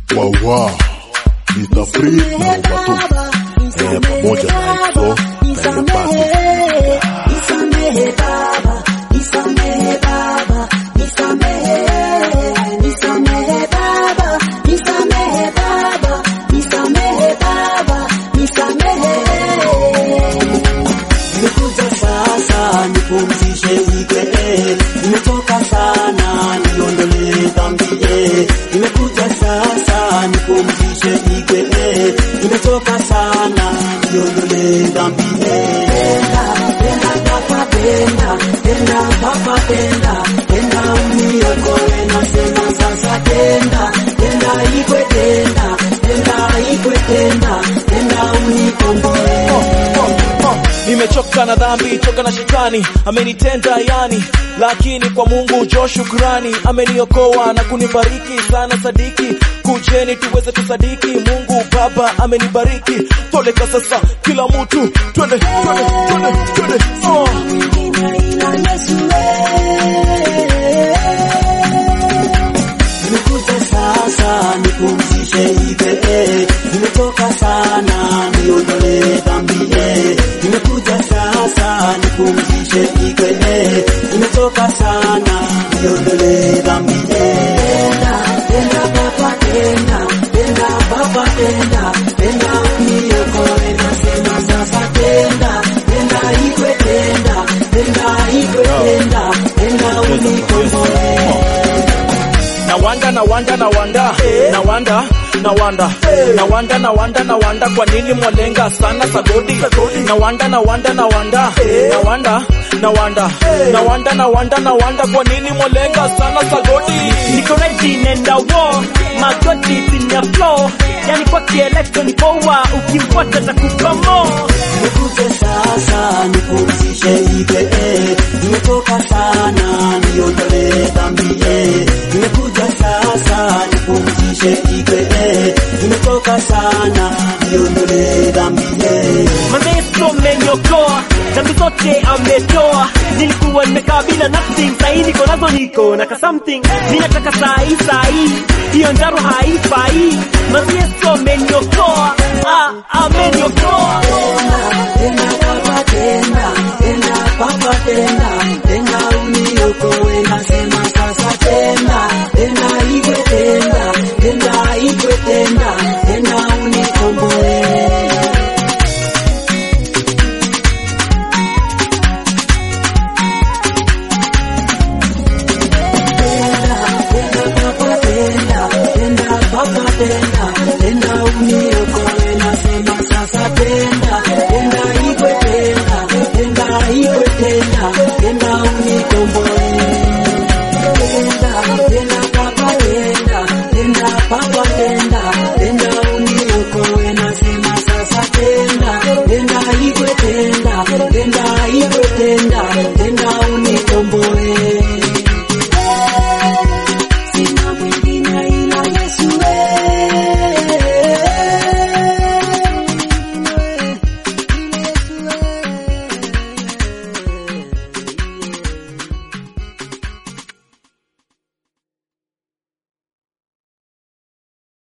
wawa Mr. Free na Ubatu eh, pamoja na Ifro Telepati Nisamehe baba, nisamehe baba, nisamehe, nisamehe baba, nisamehe baba, nisamehe baba, nisamehe. Nimekuja sasa nipumzishe wike, nimechoka sana niondolee dhambi. eh. Nimekuja sasa nipumzishe wike, nimechoka sana niondolee dhambi. eh. Penda, penda papa, penda, penda papa, penda, penda uniokoe nasema sasa, penda, penda ikwe, penda, penda ikwe, penda, penda unikomboe. nimechoka na dhambi toka na shetani amenitenda yani lakini kwa mungu jo shukrani ameniokoa na kunibariki sana sadiki kujeni tuweze tusadiki mungu baba amenibariki toleka sasa kila mtu twende twende twende twende oh. Nimekuja sasa nipumzishe ibe, nimetoka sana niondolee dhambi. eh. Nimekuja sasa nipumzishe ibe, nimetoka sana niondolee dhambi. eh. Penda, penda baba, penda, penda baba, penda, penda uniokoe nasema sasa, penda, penda ikwe, penda, penda ikwe, penda, penda unikomboe. na wanda na wanda na wanda na wanda na wanda na wanda na wanda na wanda kwa nini mwalenga sana sagodi na wanda na wanda na wanda na wanda na wanda na wanda na wanda na wanda kwa nini mwalenga sana sagodi niko ready nenda wo magoti chini ya flow yani kwa kielektro ni poa ukimfuata za kukomo Nikuje sasa nipumzishe ibe, eh. nimetoka sana niondolee dhambi. eh. Nimekuja sasa nipumzishe ibe, eh. nimetoka sana niondolee dhambi. eh. maneso menyokoa dhambi zote ametoa nilikuwa nimekaa bila nothing sahii niko nazo niko na ka something ninataka sahi sahi hiyo njaro haifai maneso menyokoa ah, amenyokoa